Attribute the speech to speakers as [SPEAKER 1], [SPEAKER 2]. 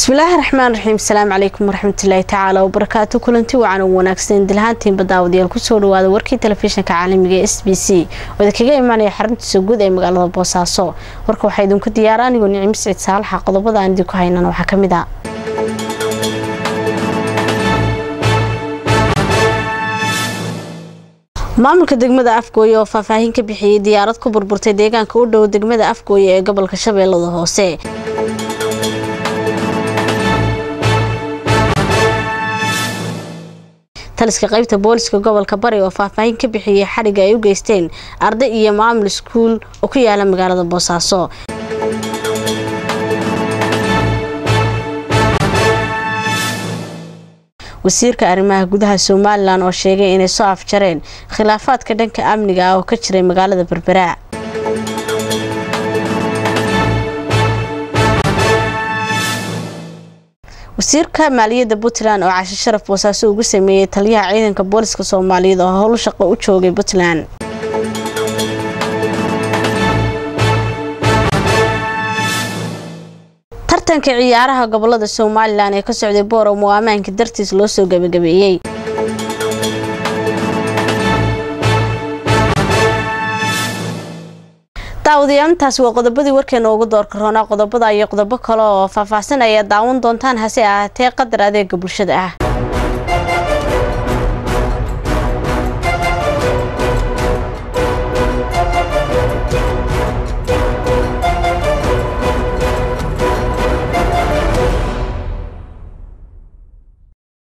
[SPEAKER 1] bismillaahi raxmaan raxiim asalaamu calaykum waraxmatullaahi tacaala wabarakaatu kulanti wacan u wanaagsan dilhaantiinba daawadayaal kusoo dhawaada warkii telefishinka caalamiga ee s b c oo idinkaga imaanaya xaruntiisa guud ee magaalada boosaaso warka waxaa idinku diyaara anigoo nicimo siciid saalaxa qodobada aan idinku haynana waxaa ka mid a maamulka degmada afgooye oo faahfaahin ka bixiyey diyaarad ku burburtay deegaanka u dhow degmada afgooye ee gobolka shabeellada hoose taliska qaybta booliska gobolka bari oo faahfaahin ka bixiyey xadhigga ay u geysteen arday iyo maamul iskuul oo ku yaala magaalada boosaaso wasiirka arrimaha gudaha somalilan oo sheegay inay soo afjareen khilaafaadka dhanka amniga ah oo ka jiray magaalada berbera wasiirka maaliyadda puntland oo cashe sharaf boosaaso ugu sameeyey taliyaha ciidanka booliska soomaaliyeed oo howl shaqo u joogay puntland tartanka ciyaaraha gobolada somalilan ee ka socday borom oo ammaanka dartiis loo soo gabagabeeyey daawadayaantaasi waa qodobadii warkeena ugu doorka roonaa qodobada iyo qodobo kale oo faahfaahsan ayaa daawan doontaan hase ahaatee qadar adeega bulshada ah